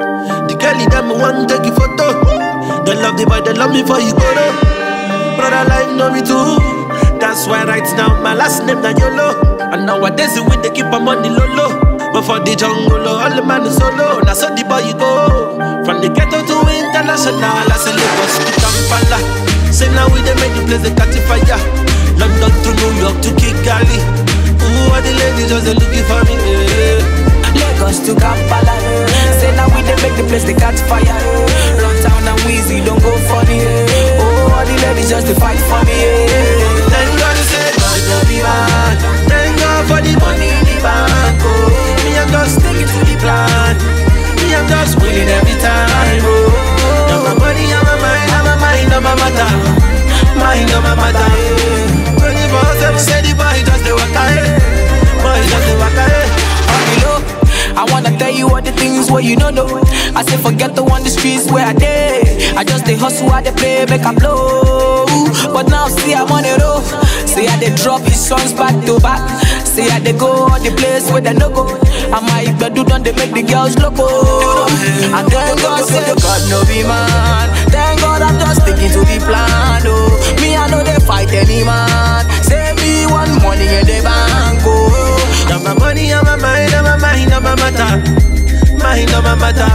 The girlie them want take you photo. They love the boy, they love me for you go though. Brother life know me too. That's why right now my last name na YOLO. And nowadays we they keep my money low low. But for the jungle, all the man is solo. Now so the boy you go. From the ghetto to international, I say Lagos to Kampala. Say now we they make the place they catch fire. London to New York to Kigali. Ooh, all the ladies just they looking for me. Yeah. Lagos to Kampala. eh. Say now we dey make the place they catch fire. eh. Run town and Weezy don't go funny. eh. Oh, all the ladies just to fight for me. eh. Thank God you said God no be man. Thank God for the money in the bank. Oh, me I'm just sticking to the plan. Me I'm just winning every time. Oh, now my money, on my mind, on my mind, on my matter. Mind on my matter. Twenty four seven, say the boy just the waka. eh. Boy just the waka. eh. On the low, I wanna tell you all the things where you don't know. I say forget the one the streets where I dey. I just dey hustle, I dey play, make I blow. But now see I'm on the road. Say I dey drop his songs back to back. Say I dey go all the place where they no go. I might do done they make the girls loco. And thank God say God no be man. Thank God I'm just sticking to the plan. Oh, me I know they fight any man. Say me one money in the bank. Oh. Now my money on my mind, on my mind, on my matter. Mind on my matter.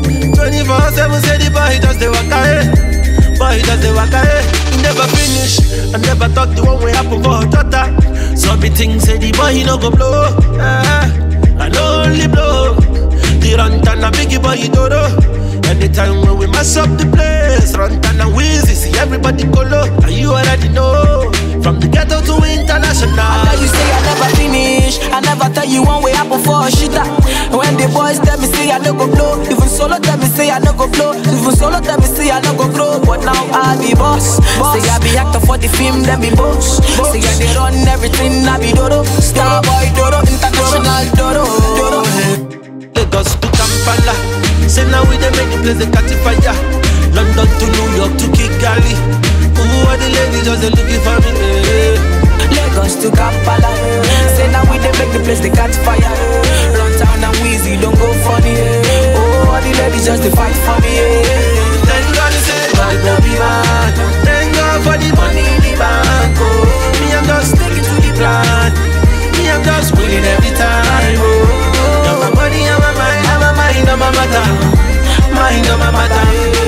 24 7 say the boy just the waka eh. Boy just the waka eh. He never finish. I never thought the one way happen for her daughter. So me think say the boy he no go blow. Ah, I no only blow. The run and a biggie boy he do Anytime when we mess up the place, run and wheezy, see everybody go low. And you already know. From the ghetto to international. I tell you say I never finish. I never tell you one way up before a shitter. When the boys tell me say I no go blow, even solo tell me say I no go blow, even solo tell me say I no go grow. But now I be boss. Say I be actor for the film, then be boss. Say I dey run everything, I be dodo. Star boy dodo, international dodo. dodo. Lagos to Kampala. Say now we dey make the place they catch fire. London to New York to Kigali. Ooh, all the ladies just they looking for me. eh. Lagos to Kampala. eh. Say now we dey make the place they catch fire. eh. Run town and Weezy don't go funny. eh. Oh, all the ladies just to fight for me. eh. Thank God you say God no be man. Thank God for the money in the bank. Oh, me I'm just sticking to the plan. Me I'm just winning every time. Oh, now my money on my mind, on my mind, on my matter. Mind on my matter.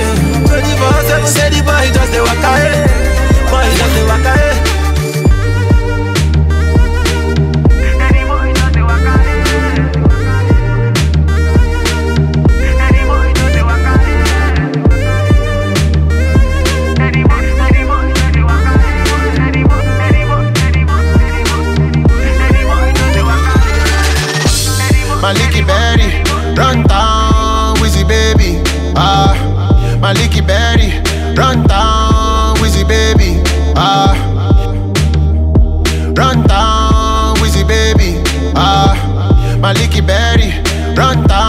24 7 say the boy just the waka. eh. Boy just the waka. eh. Maliki Berry, run down, Wizzy baby. Ah, Maliki Berry, run down, Wizzy baby. Ah, run down, Wizzy baby. Ah, Maliki Berry, run down.